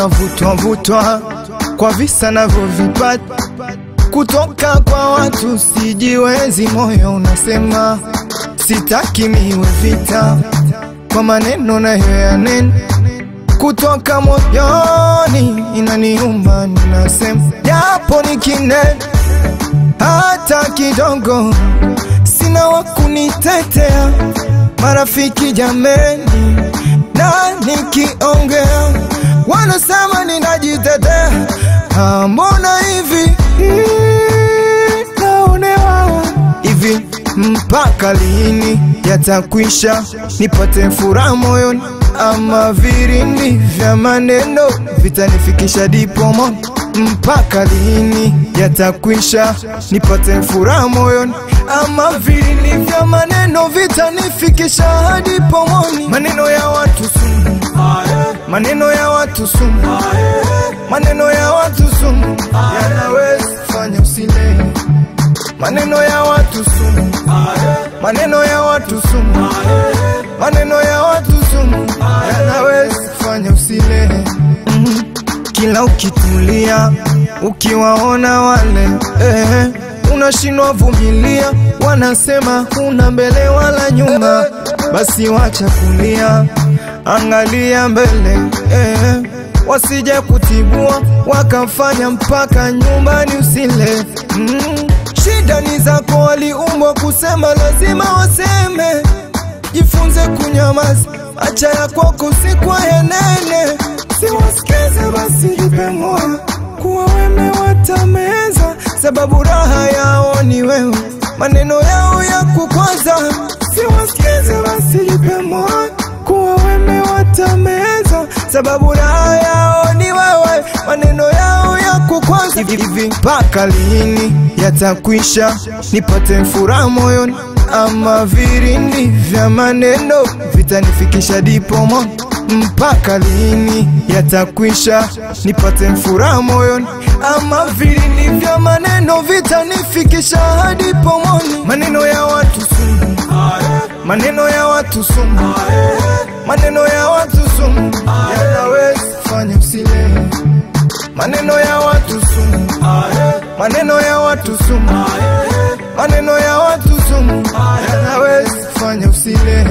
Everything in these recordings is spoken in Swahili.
unavutwa vutwa kwa visa navyovipata kutoka kwa watu sijiwezi, moyo unasema sitaki miwe vita kwa maneno nayo yanena kutoka moyoni, inaniuma ninasema, japo nikinena hata kidogo, sina wa kunitetea, marafiki jameni, na nikiongea wanasema ninajitetea. Ah, mbona hivi Mm, naonewa hivi mpaka lini yatakwisha nipate furaha moyoni ama virindi vya maneno vitanifikisha dipomo mpaka lini yatakwisha nipate furaha moyoni ama virindi vya maneno vitanifikisha hadi pomoni maneno ya watu sumu maneno ya watu sumu maneno ya watu sumu yanaweza fanya usile maneno ya watu sumu maneno ya watu sumu maneno ya watu sumu yanaweza fanya usile mm. kila ukitulia ukiwaona wale eh, unashindwa vumilia wanasema huna mbele wala nyuma basi wacha kulia angalia mbele eh, wasije kutibua wakafanya mpaka nyumbani usile mm. shida ni zako waliumbwa kusema lazima waseme jifunze kunyamaza acha ya kwako sikwa yanene siwasikize basi jipe moyo kuwa weme watameza sababu raha yao ni wewe maneno yao ya kukwaza siwasikize basi jipe moyo kuwa weme watameza sababu raha yao ni wewe maneno yao ya kukwaza hivi hivi mpaka lini yatakwisha nipate furaha moyoni ama virindi vya maneno vitanifikisha dipomo mpaka lini yatakwisha nipate furaha moyoni ama virindi vya maneno vitanifikisha hadi pomoni maneno ya watu sumu maneno ya watu sumu maneno ya watu sumu yanaweza fanya usile maneno ya watu sumu maneno ya watu sumu maneno ya watu sumu yanaweza fanya usile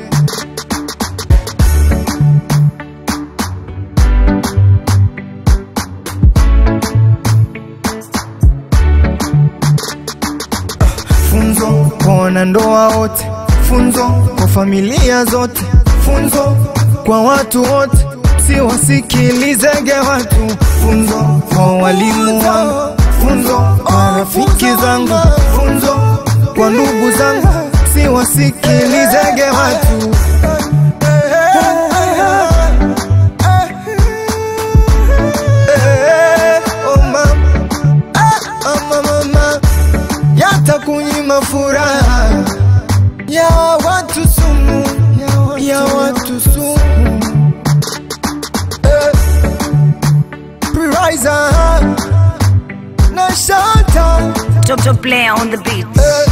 funzo kwa wanandoa wote, funzo kwa familia zote, funzo kwa watu wote, siwasikilizege watu, funzo kwa walimu wangu, funzo kwa rafiki zangu, funzo kwa ndugu zangu, siwasikilizege watu. Eh, oh mama, ah, mama, mama yatakunyima furaha ya watu sumu ya watu sumu eh, Priza na Shanta Top top player on the beat. eh,